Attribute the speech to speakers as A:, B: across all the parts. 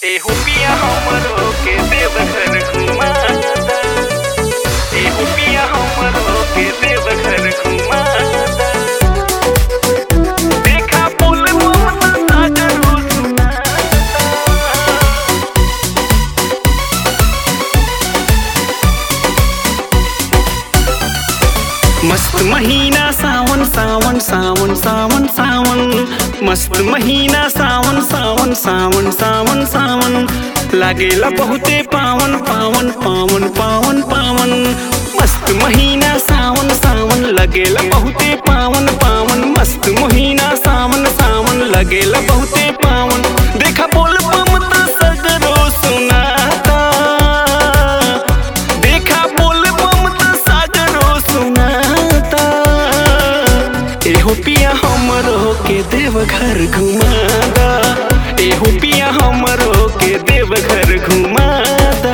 A: एहू पिया हमरो के देवघर घुमाता एहू पिया हमरो के देवघर घुमाता देखा पुल ममता सागर हो सुनाता मस्त महीना सावन सावन सावन सावन सावन मस्त महीना सावन सावन सावन सावन सावन लागेला बहुते पावन पावन पावन पावन पावन मस्त महीना सावन सावन लगेला बहुते पावन पावन मस्त महीना सावन सावन लगेला बहुते पावन देखा बोल ममता सगरो सुनाता देखा बोल ममता सागरो सुनाता एहो पिया हमरो के देवघर घुमादा एहो पिया हमरो के देवघर घुमादा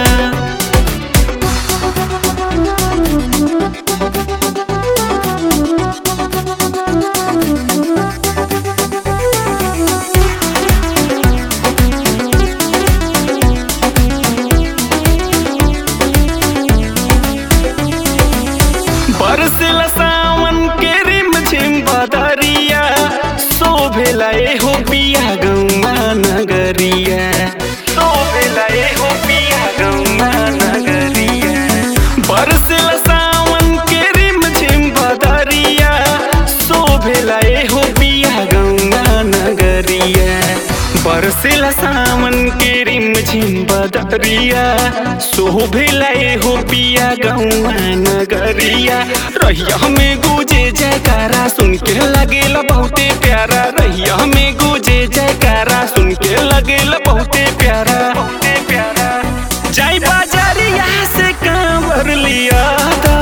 A: बरसिला सावन के रिम झिम बदरिया शोभेला एहो पिया गौमा नगरिया शोभेला एहो पिया गौमा नगरिया बरसिला सावन के रिम झिम बदरिया शोभेला एहो पिया गौमा नगरिया बरसिला सावन के रिम झिम बदरिया शोभेला एहो पिया गौआ नगरिया रहिया में गुजे जयकारा सुन के लगेला बहुते प्यारा रहिया में गुजे जयकारा सुन के लगेला बहुते प्यारा बहुते प्यारा जाई बाजारिया से कांवर लिया था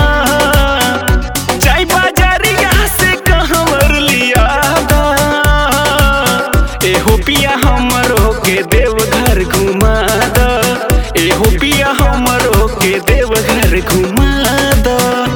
A: जाई बाजारिया से कांवर लिया था एहो पिया हमरो के देवघर घुमा द एहो पिया हमरो के देवघर घुमा द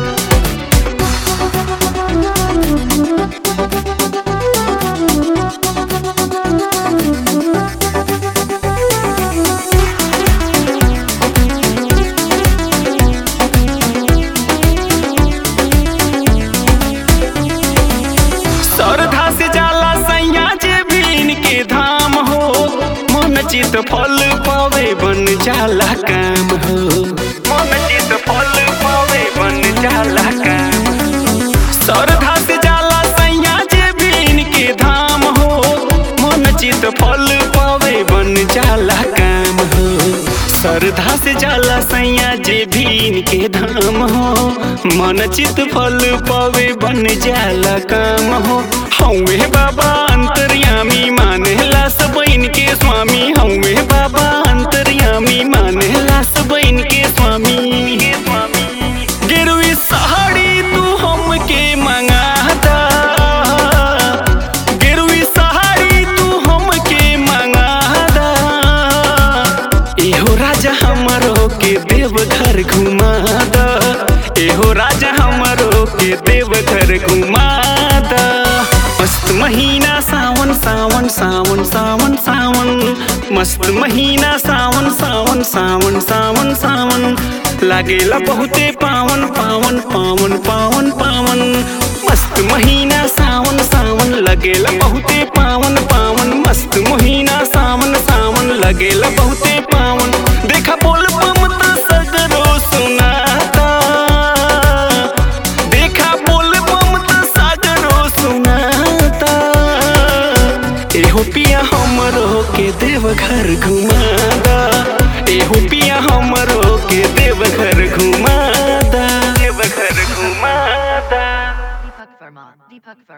A: श्रद्धा से जाला सैया जे बीन के धाम हो मन चित फल पावे बन जाला काम हो मन चित फल पावे बन जाला काम श्रद्धा से जाला सैया जे बीन के धाम हो मन चित फल पावे बन जाला काम हो श्रद्धा से जाला सैया जे भीन के धाम हो मन चित फल पावे बन जाला काम हो हौवे बाबा अंतर्यामी मानेला सब इनके स्वामी हौवे बाबा अंतर्यामी मानेला सब इनके स्वामी गिरवी साड़ी तू हमके मंगाता गिरवी साड़ी तू हमके मंगादा एहो राजा हमरो के देवघर घुमादा एहो राजा हमरो के देवघर घुमादा मस्त महीना सावन सावन सावन सावन सावन मस्त महीना सावन सावन सावन सावन सावन लागेला बहुते पावन पावन पावन पावन पावन मस्त महीना सावन सावन लगेला बहुते पावन पावन मस्त महीना सावन सावन लगेला बहुते पावन देखा बोल ममता सगरो सुनाता देखा बोल ममता सागरो सुनाता एहो पिया हमरो के देवघर घुमादा एहो पिया हमरो के Deoghar घुमादा Deoghar घुमादा
B: Deepak Verma. Deepak Verma.